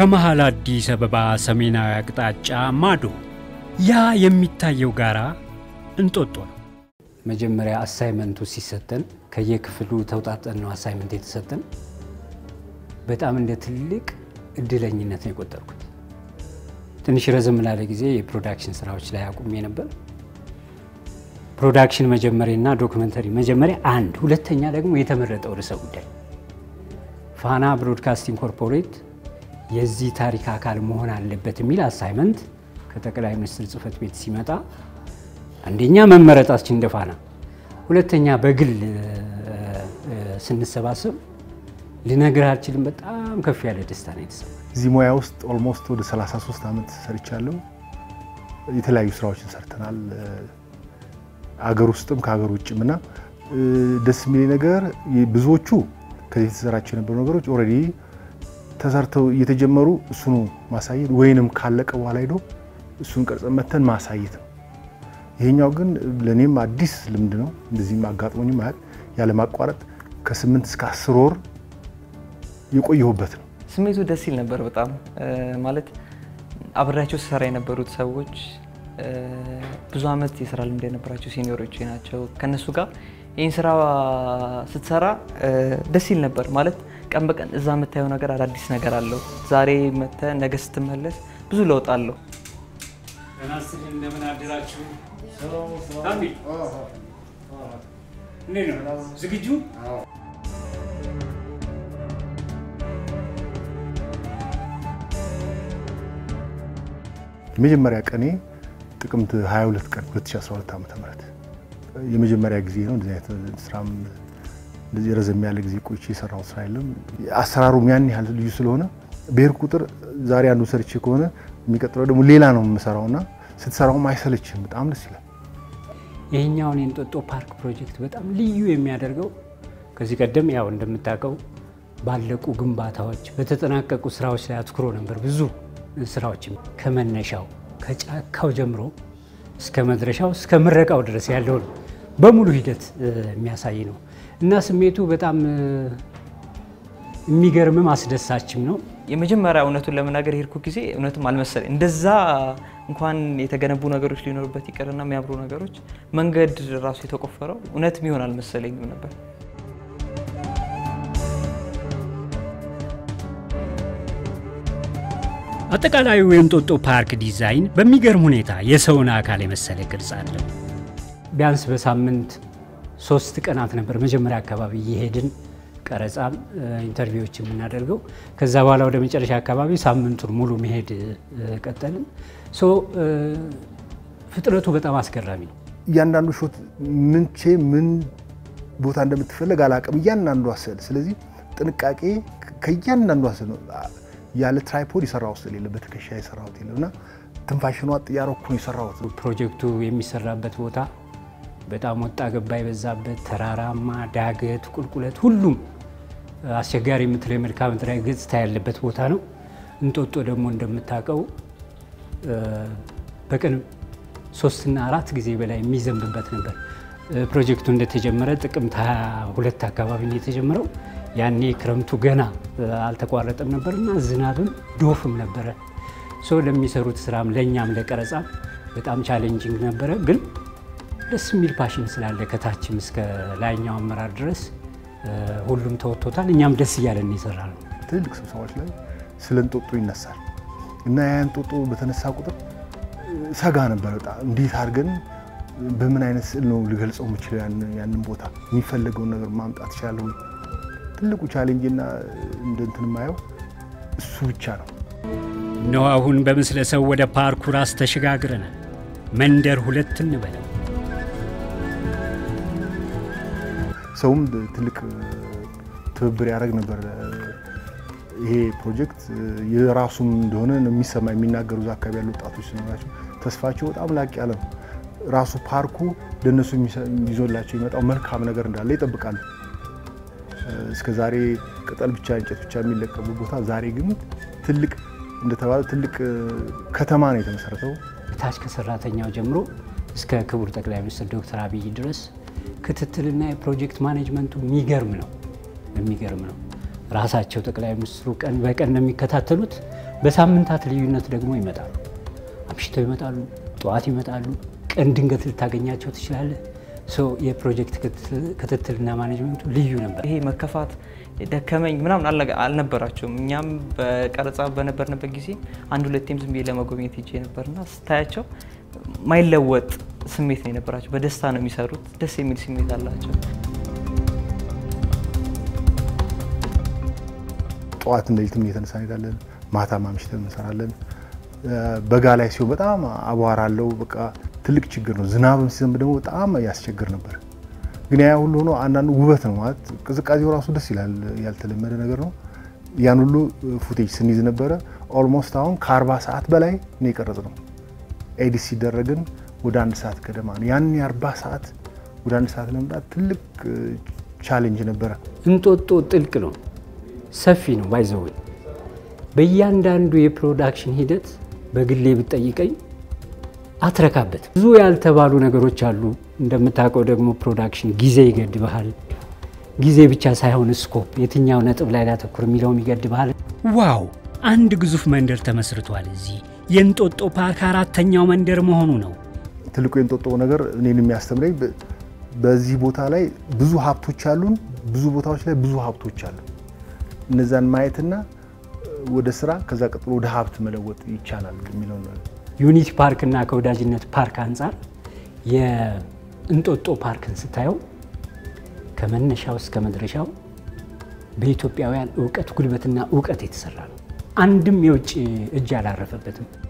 ከመሃል አዲስ አበባ ሰሜናዊ አቅጣጫ ማዶ ያ የሚታየው ጋራ እንጦጦ ነው። መጀመሪያ አሳይመንቱ ሲሰጠን ከየክፍሉ ተውጣጠን ነው አሳይመንት የተሰጠን። በጣም እንደ ትልቅ እድለኝነት ነው የቆጠርኩት። ትንሽ ረዘም ላለ ጊዜ የፕሮዳክሽን ስራዎች ላይ አቁሜ ነበር። ፕሮዳክሽን መጀመሪያና ዶክመንተሪ መጀመሪያ አንድ፣ ሁለተኛ ደግሞ የተመረጠው ርዕሰ ጉዳይ ፋና ብሮድካስቲንግ ኮርፖሬት የዚህ ታሪክ አካል መሆን አለበት የሚል አሳይመንት ከጠቅላይ ሚኒስትር ጽህፈት ቤት ሲመጣ አንደኛ መመረጣችን እንደ ፋና፣ ሁለተኛ በግል ስንሰባሰብ ልነግርህ አልችልም። በጣም ከፍ ያለ ደስታ ነው የተሰማኝ። እዚህ ሙያ ውስጥ ኦልሞስት ወደ 33 ዓመት ሰርቻለሁ። የተለያዩ ስራዎችን ሰርተናል፣ አገር ውስጥም ከሀገር ውጭም እና ደስ የሚል ነገር ብዙዎቹ ከዚህ የተሰራቸው የነበሩ ነገሮች ኦልሬዲ ተሰርተው እየተጀመሩ እሱኑ ማሳየት ወይንም ካለቀ በኋላ ሄዶ እሱን ቀርጸን መተን ማሳየት ነው። ይሄኛው ግን ለእኔም አዲስ ልምድ ነው። እንደዚህም አጋጥሞኝ ማያውቅ ያለማቋረጥ ከስምንት እስከ አስር ወር የቆየሁበት ነው። ስሜቱ ደስ ይል ነበር በጣም ማለት አብሬያቸው ስሰራ የነበሩት ሰዎች ብዙ አመት የስራ ልምድ የነበራቸው ሲኒዮሮች ናቸው። ከነሱ ጋር ይህን ስራ ስትሰራ ደስ ይል ነበር ማለት ቀን በቀን እዛ የምታየው ነገር አዳዲስ ነገር አለው። ዛሬ መተህ ነገ ስትመለስ ብዙ ለውጥ አለው። እንደምን አደራችሁ? ዝግጁ? የመጀመሪያ ቀኔ ጥቅምት 22 ቀን 2012 ዓ.ም የመጀመሪያ ጊዜ ነው። እንደዚህ አይነት ስራም እንደዚህ ረዘም ያለ ጊዜ ቆይቼ የሰራው ስራ የለም። አሰራሩም ያን ያህል ልዩ ስለሆነ ብሄር ቁጥር ዛሬ አንዱ ሰርቼ ከሆነ የሚቀጥለው ደግሞ ሌላ ነው የምሰራውና ስትሰራውም አይሰለችም። በጣም ደስ ይላል። ይህኛውን የእንጦጦ ፓርክ ፕሮጀክት በጣም ልዩ የሚያደርገው ከዚህ ቀደም ያው እንደምታውቀው ባለቁ ግንባታዎች፣ በተጠናቀቁ ስራዎች ላይ አትኩሮ ነበር ብዙ ስራዎችም ከመነሻው ከጫካው ጀምሮ እስከ መድረሻው እስከ ምረቃው ድረስ ያለውን በሙሉ ሂደት የሚያሳይ ነው እና ስሜቱ በጣም የሚገርምም አስደሳችም ነው። የመጀመሪያ እውነቱን ለመናገር የሄድኩ ጊዜ እውነትም አልመሰለኝ። እንደዛ እንኳን የተገነቡ ነገሮች ሊኖሩበት ይቅርና የሚያምሩ ነገሮች መንገድ ራሱ የተቆፈረው እውነትም ይሆን አልመሰለኝም ነበር። አጠቃላዩ የእንጦጦ ፓርክ ዲዛይን በሚገርም ሁኔታ የሰውን አካል የመሰለ ቅርጽ አለው። ቢያንስ በሳምንት ሶስት ቀናት ነበር መጀመሪያ አካባቢ እየሄድን ቀረጻም ኢንተርቪዎች የምናደርገው። ከዛ በኋላ ወደ መጨረሻ አካባቢ ሳምንቱን ሙሉ መሄድ ቀጠልን። ሶ ፍጥረቱ በጣም አስገራሚ ነው። እያንዳንዱ ሾት ምንቼ ምን ቦታ እንደምትፈለግ አላውቅም። እያንዳንዱ ስዕል ስለዚህ ጥንቃቄ ከእያንዳንዱ ስዕል ነው። ያለ ትራይፖድ የሰራሁት ስዕል የለም፣ በትከሻ የሰራሁት የለም እና ትንፋሽኗ እያረኩ ነው የሰራሁት። ፕሮጀክቱ የሚሰራበት ቦታ በጣም ወጣ ገባ የበዛበት ተራራማ፣ ዳገት፣ ቁልቁለት ሁሉም አስቸጋሪ የምትለው የመልክዓ ምድራዊ ገጽታ ያለበት ቦታ ነው። እንጦጦ ደግሞ እንደምታውቀው በቀን ሶስትና አራት ጊዜ በላይ የሚዘንብበት ነበር። ፕሮጀክቱ እንደተጀመረ ጥቅምት 22 አካባቢ ነው የተጀመረው። ያኔ ክረምቱ ገና አልተቋረጠም ነበርና ዝናብም ዶፍም ነበረ። ሰው ለሚሰሩት ስራም ለእኛም ለቀረጻ በጣም ቻሌንጂንግ ነበረ ግን ደስ የሚል ፓሽን ስላለ ከታችም እስከ ላይኛው አመራር ድረስ ሁሉም ተወጥቶታል። እኛም ደስ እያለን የሰራ ነው። ትልልቅ ስብሰባዎች ላይ ስለ እንጦጦ ይነሳል እና ያ እንጦጦ በተነሳ ቁጥር ሰጋ ነበር በጣም እንዴት አድርገን በምን አይነት ስዕል ነው ልገልጸው የምችለው ያንን ቦታ የሚፈለገውን ነገር ማምጣት ይችላለሁ። ትልቁ ቻሌንጅና እንደ እንትን የማየው እሱ ብቻ ነው። እነሆ አሁን በምስለ ሰው ወደ ፓርኩ ራስ ተሸጋግረናል። መንደር ሁለት እንበለው። ሰውም ትልቅ ትብብር ያደረግ ነበር። ይሄ ፕሮጀክት የራሱም እንደሆነ የሚሰማ የሚናገሩ እዛ አካባቢ ያሉ ወጣቶች ሲኖራቸው ተስፋቸው በጣም ላቅ ያለ ነው። ራሱ ፓርኩ ለእነሱ ይዞላቸው የመጣው መልካም ነገር እንዳለ ይጠብቃሉ። እስከ ዛሬ ቅጠል ብቻ እንጨት ብቻ የሚለቀሙ ቦታ ዛሬ ግን ትልቅ እንደተባለ ትልቅ ከተማ ነው የተመሰረተው። ታች ከሰራተኛው ጀምሮ እስከ ክቡር ጠቅላይ ሚኒስትር ዶክተር አብይ ድረስ ክትትልና የፕሮጀክት ማኔጅመንቱ የሚገርም ነው የሚገርም ነው። ራሳቸው ጠቅላይ ሚኒስትሩ ቀን በቀን ነው የሚከታተሉት። በሳምንታት ልዩነት ደግሞ ይመጣሉ። አምሽተው ይመጣሉ፣ ጠዋት ይመጣሉ። ቀን ድንገት ልታገኛቸው ትችላለህ። ሶ የፕሮጀክት ክትትልና ማኔጅመንቱ ልዩ ነበር። ይሄ መከፋት ደከመኝ ምናምን አልነገ- አልነበራቸውም። እኛም በቀረጻ በነበርንበት ጊዜ አንድ ሁለቴም ዝም ብዬ ለመጎብኘት ሄጄ ነበርና ስታያቸው ማይለወጥ ስሜት ነው የነበራቸው። በደስታ ነው የሚሰሩት። ደስ የሚል ስሜት አላቸው። ጠዋት ሌሊትም እየተነሳ እንሄዳለን። ማታ ማምሽተን እንሰራለን። በጋ ላይ ሲሆን በጣም አቧራ አለው። በቃ ትልቅ ችግር ነው። ዝናብም ሲዘንብ ደግሞ በጣም ያስቸግር ነበር። ግን ያ ሁሉ ሆኖ አንዳንዱ ውበት ነው ማለት ቅዝቃዜው ራሱ ደስ ይላል። ያልተለመደ ነገር ነው። ያን ሁሉ ፉቴጅ ስንይዝ ነበረ። ኦልሞስት አሁን ከአርባ ሰዓት በላይ ነው የቀረጽ ነው። ኤዲት ሲደረግን ወደ አንድ ሰዓት ገደማ ነው። ያን የአርባ ሰዓት ወደ አንድ ሰዓት ለመምጣት ትልቅ ቻሌንጅ ነበረ። እንጦጦ ጥልቅ ነው፣ ሰፊ ነው። ባይዘው በእያንዳንዱ የፕሮዳክሽን ሂደት በግሌ ብትጠይቀኝ አትረካበት። ብዙ ያልተባሉ ነገሮች አሉ። እንደምታውቀው ደግሞ ፕሮዳክሽን ጊዜ ይገድብሃል። ጊዜ ብቻ ሳይሆን ስኮፕ፣ የትኛው ነጥብ ላይ ላተኩር የሚለውም ይገድብሃል። ዋው! አንድ ግዙፍ መንደር ተመስርቷል እዚህ። የእንጦጦ ፓርክ አራተኛው መንደር መሆኑ ነው። ትልቁ የእንጦጦ ነገር እኔን የሚያስተምረኝ በ- በዚህ ቦታ ላይ ብዙ ሀብቶች አሉን። ብዙ ቦታዎች ላይ ብዙ ሀብቶች አሉ። እነዛን ማየትና ወደ ስራ ከዛ ቀጥሎ ወደ ሀብት መለወጥ ይቻላል የሚለው ነው። ዩኒቲ ፓርክ እና ከወዳጅነት ፓርክ አንጻር የእንጦጦ ፓርክን ስታየው ከመነሻው እስከ መድረሻው በኢትዮጵያውያን እውቀት ጉልበትና እውቀት የተሰራ ነው። አንድም የውጭ እጅ አላረፈበትም።